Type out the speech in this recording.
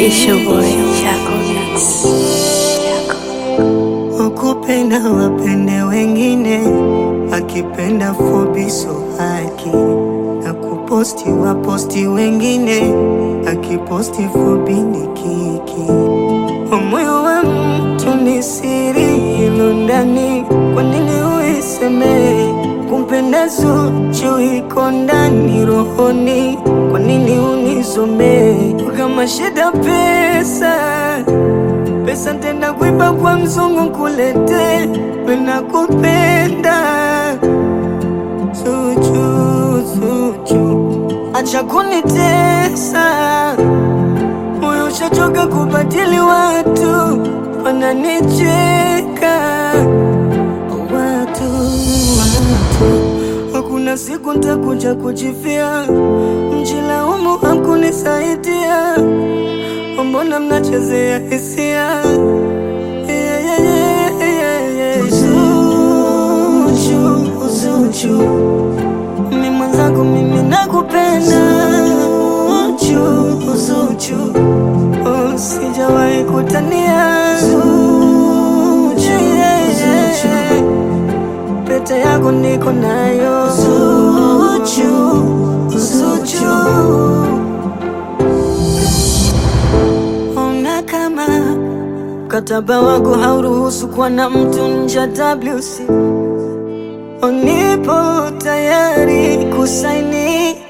It's your boy, Chaco Mix. Ukupenda wapende wengine, akipenda fobiso haki na kuposti waposti wengine, akiposti fobi ni kiki. Moyo wa mtu ni siri ilo ndani, kwa nini uiseme? Kumpenda Zuchu iko ndani rohoni, kwa nini unisome? Kama shida pesa pesa tenda kuiba kwa mzungu kulete wena kupenda Zuchu, Zuchu, acha kunitesa moyo ushachoka kubadili watu wananicheka watu, watu hakuna siku ntakuja kujifia mjilaumu hakunisaidia mbona mnachezea hisia Yeah, yeah, yeah, yeah, yeah. Zuchu, Zuchu, mi mwenzangu mimi nakupenda Zuchu, Zuchu, oh, sijawahi kutania Zuchu, yeah, yeah. pete yako niko nayo Zuchu, Zuchu. Ona kama mkataba wako hauruhusu kuwa na mtu nje ya WC, nipo tayari kusaini